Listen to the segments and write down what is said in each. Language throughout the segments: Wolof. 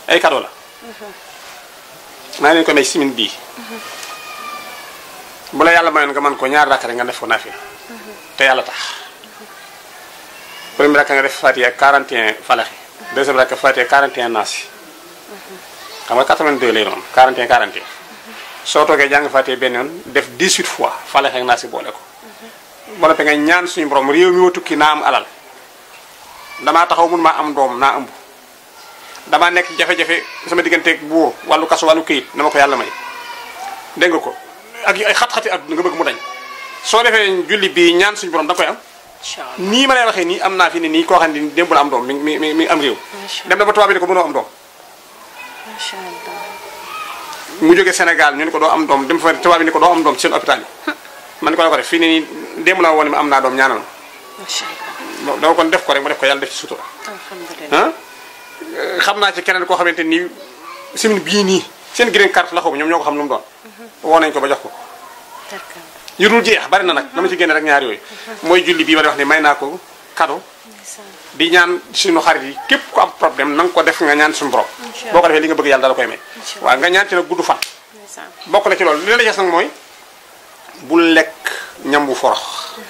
ay cadeau la maa ngi leen ko may simin bii bu la yàlla mayoon nga mën ko ñaar rakk rek nga def ko naafila te yàlla tax premier rakk nga def Fatiha 41 falaxi deuxième rakk Fatiha 41 naasi xam nga 82 lay doon 41 41 soo toogee jàng Fatiha benn yoon def 18 fois falaxi ak naasi boole ko ba noppi nga ñaan suñu borom réew mi ma tukki naa am alal damaa taxaw mun maa am doom naa ëmb damaa nekk jafe-jafe sama digganteeg buur wàllu kaso wàllu këyit na ma ko yàlla may dégg nga ko ak ay xat-xati àdduna nga bëgg mu dañ soo defee julli bi ñaan suñu borom da nga koy am incha allah nii ma lay waxee nii am naa fi ne nii koo xam ne démb la am doom mi mi mi mi am réew Macha dem na ba tubaab bi ne ko mënoo am doom macha allah. mu jógee Sénégal ñu ne ko doo am doom dem fa tubaab bi ne ko doo am doom ci seen hôpital yi man ko la ko def fii ne nii démb la woon ne ma am naa doom ñaanal macha allah. ma dama kon def ko rek ma def ko yàlla def ci sutura alhamdulilah. ah xam naa ci keneen koo xamante ni semaine bii nii seen green card la xaw ma ñoom ñoo ko xam lu mu doon woo nañ ko ba jox ko d'accord. yu dul jeex bari na nag dama ci génne rek ñaar yooyu mooy julli bii ma di wax ne may naa ko cadeau ndeysaan. di ñaan suñu xarit yi képp ku am problème na nga ko def nga ñaan suñu borom Incha boo ko defee li nga bëgg yàlla dala koy may Incha waaw nga ñaan ci nag gudd fan ndeysaan. bokk na ci loolu li la des nag mooy bul lekk ñam bu forox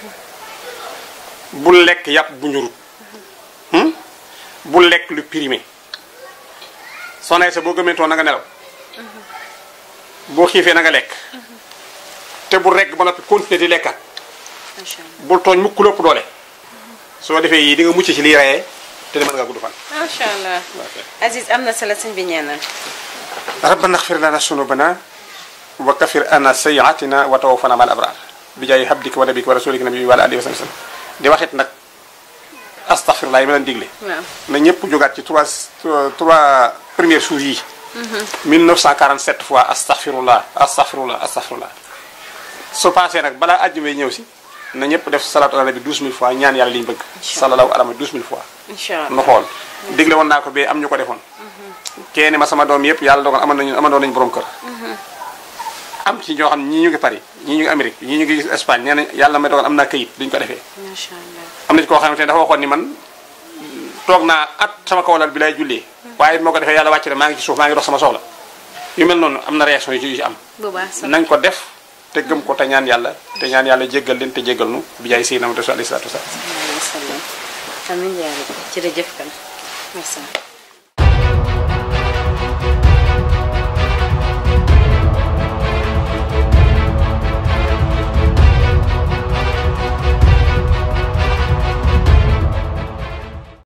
bul lekk yàpp bu ñurut hmm? bul lekk lu périmé soo nay sa boo gëmentoo na nga nelaw boo xiifee na nga lekk te bul rekk ba noppi continuer di lekkat macha allah. bul tooñ mukk lépp doole soo defee yii di nga mucc ci liy rayee te di mën nga gudd fan macha allah. Aziz am na solo sëñ bi ñaanal. ربنا اغفر لنا ذنوبنا وكفر عنا سيئاتنا وتوفنا مع الابرار بجاي حبدك ونبيك ورسولك نبي وعلى اله وسلم di waxit nag astaghfirullah yi ma leen digle waaw. na ñëpp jógaat ci trois trois premiers jours yi 1947 fois astaghfirullah astaghfirullah astaghfirullah su passé nag balaa àjjuma ñëw si na ñëpp def salatu ala nabi 12000 fois ñaan yàlla li ñu bëgg sallallahu alayhi 12000 fois incha allah. nu xool digle woon naa ko bee am ñu ko defoon kenn ma sama doom yëpp yàlla dogal amoon nañu amandoon nañu borom kër am ci ñoo xam ñii ñu ngi Paris ñii ñu ngi Amérique ñii ñu ngi Espagne nee na yàlla may dogal am naa këyit duñ ko defee macha allah. am na ci koo xamante ne dafa waxoon ni man toog naa at sama kawlal bi lay jullee waaye bi moo ko defee yàlla wàcc na maa ngi ci suuf maa ngi dox sama soxla yu mel noonu am na réaction yu ci yu ci am bu baax sax. nañ ko def te gëm ko te ñaan yàlla te ñaan yàlla jéggal leen te jéggal nu bi jaay Seydina Muhammad alayhi salaatu wasalaam alayhi wa sallam. amiin yaa rabbi jërëjëf kan. merci.